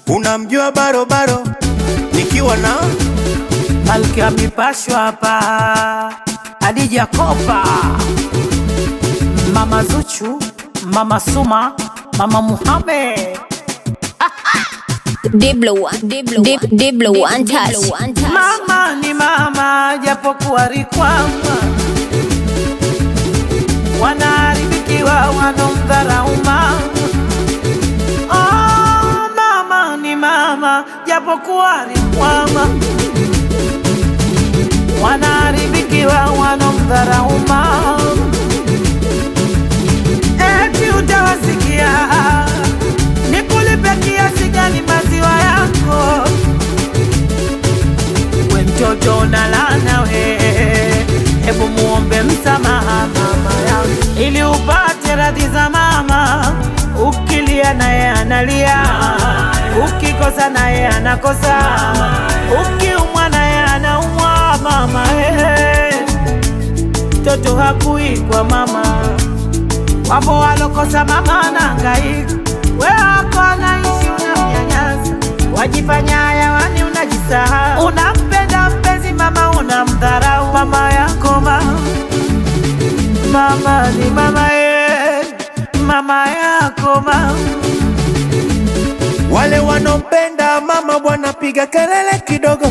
unamjua barobaro nikiwa na Malkia mipashwa hapa, Adija Kopa, Mama Zuchu, Mama Suma, Mama Muhammad. Diblo one, Diblo one, Diblo one touch. Mama ni mama, japokuwa rikwama, wanaharibikiwa wanomdharau mama. Oh, mama ni mama, japokuwa rikwama, wanaharibikiwa wanomdharau mama. Eti utawasikia nikulipe kiasi gani maziwa yako we mtoto unalana we, hebu muombe msamaha mama yangu ili upate radhi za mama. Ukilia naye analia, ukikosa naye anakosa, ukiumwa naye anaumwa mama. Hey, mtoto hakui kwa mama, wapo walokosa mama anahangaika, we wako anaishi unamnyanyasa, wajifanya hayawani, unajisahau, unampenda mpenzi mama, unamdharau mama yako mama. Mama ni mama ye, mama yako mama. wale wanaompenda mama bwana piga kelele kidogo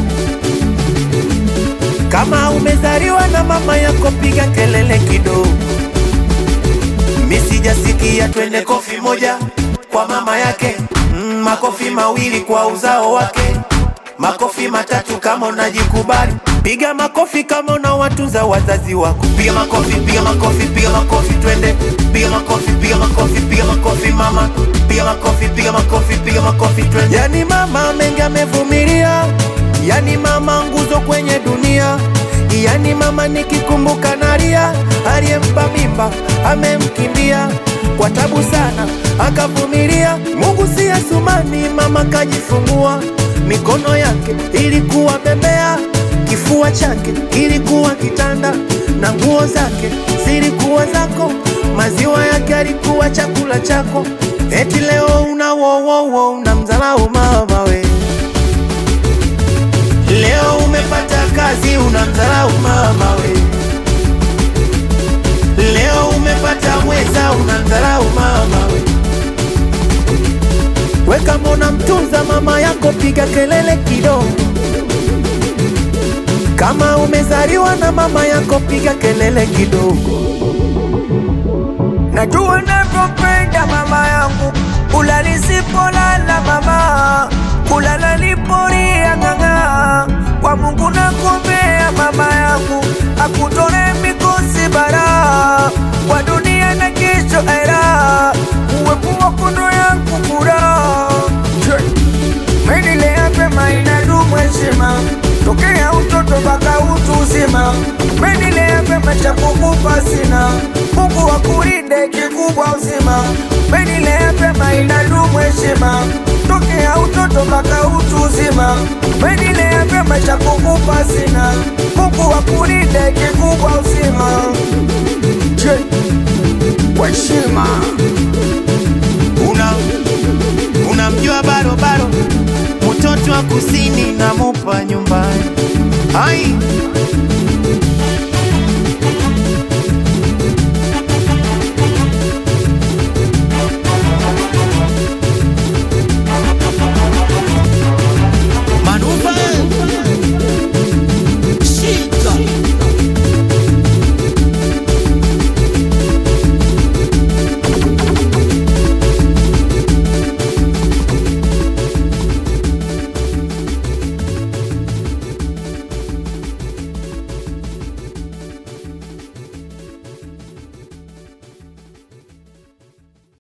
kama umezaliwa na mama yako piga kelele kidogo mi sijasikia twende kofi moja kwa mama yake mm, makofi mawili kwa uzao wake makofi matatu kama unajikubali piga makofi kama unawatunza wazazi wako piga makofi piga makofi piga makofi twende piga makofi piga makofi piga makofi mama piga makofi piga makofi piga makofi twende yani mama mengi amevumilia yani mama nguzo kwenye dunia yani mama nikikumbuka nalia aliyempa mimba amemkimbia kwa tabu sana akavumilia mungu si asumani mama kajifungua mikono yake ilikuwa bembea kifua chake kilikuwa kitanda na nguo zake zilikuwa zako maziwa yake alikuwa chakula chako eti leo una wowowo unamdharau mama we leo umepata kazi unamdharau mama we leo umepata mweza unamdharau mama we we kama unamtunza mama yako piga kelele kidogo kama umezaliwa na mama yako piga kelele kidogo Najua navyopenda mama yangu, kula nisipolala mama, kulala nipolia ng'ang'a. Kwa Mungu nakuombea mama yangu, akutore mikosi bara, kwa dunia na kesho era, uwepo wako ndo yangu furaha. Menilea pema inadumu heshima tokea utoto mpaka utu uzima. Menilea pema cha kukupa sina, Mungu akulinde kikubwa uzima. Menilea pema inadumu heshima tokea utoto mpaka utu uzima. Menilea pema cha kukupa sina, Mungu akulinde kikubwa uzima. Je, kwa heshima una unamjua barobaro mtoto wa kusini na mupa nyumbani ai